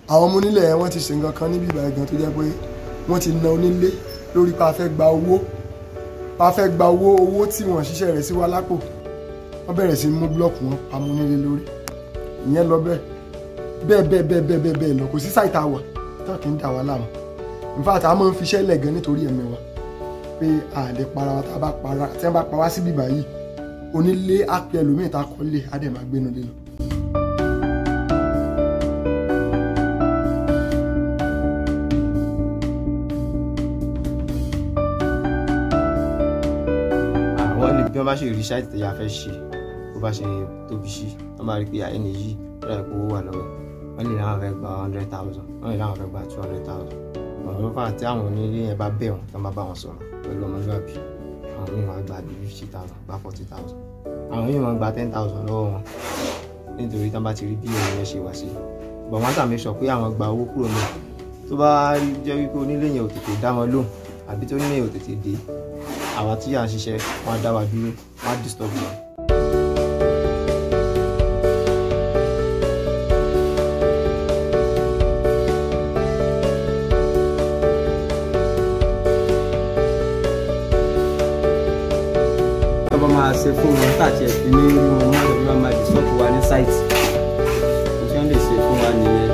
àwọn ọmọ onílẹ̀ yẹn wọ́n ti ṣe nǹkan kan níbi ìbàdàn gan tó jẹ́ pé wọ́n ti na onílé lórí pa fẹ́ gba owó pa fẹ́ gba owó owó tí wọ́n ṣiṣẹ́ rẹ̀ sí wa lápò wọ́n bẹ̀rẹ̀ sí mú búlọ́ọ̀kù wọn pamọ́ onílé lórí ìyẹn lọ bẹ́ẹ̀ bẹ́ẹ̀ bẹ́ẹ̀ bẹ́ẹ̀ bẹ́ẹ̀ bẹ́ẹ̀ bẹ́ẹ̀ lọ kò sí sáìtà wà tán kì í dà wá láàmú in fact a máa ń fiṣẹ́ lẹ̀ gan nítorí ẹ̀mí wa pé a lè para wa tá a bá para tí wọ́n bá pa wá síbí báyìí onílé á pe ẹlòmíì tá a kọ́ lé á dẹ̀ máa gbénu lé lọ. àwọn ní bí wọ́n bá ṣe rí ṣáìtì tó yà fẹ́ ṣe bó bá ṣe tóbi sí wọ́n máa rí pé ẹni yìí ó dà pé owó wà lọ́wọ́ wọ́n lè láwọn fẹ́ gba hundred thousand wọ́n lè láwọn fẹ́ gba two hundred thousand ọ̀rọ̀ ló fà tí àwọn onílé yẹn bá bẹ̀ wọ́n tí wọ́n bá bá wọn sọ̀rọ̀ pẹ̀lú ọmọlúwàbí àwọn míì máa gba bí fifty thousand gba forty thousand àwọn míì máa gba ten thousand lọ́wọ́ wọn nítorí tí wọ́n bá ti rí bí òun yẹn ṣe wá sí bọ̀ wọ́n tàbí sọ pé àwọn gba owó kúrò náà tó bá rí jẹ́ wípé onílé yẹn ò tètè dá wọn lóhùn àbí tó onílé yẹn ò tètè dé àwa tí à ń ṣiṣẹ́ wọn á dá wa dúró wọn á disturb wọn. wọ́n bá máa ṣe fún wọn káàkiri ẹ̀fín ní rí wọn má lọ́ọ́ máa disturb wa ní site tí wọ́n lè ṣe fún wa nìyẹn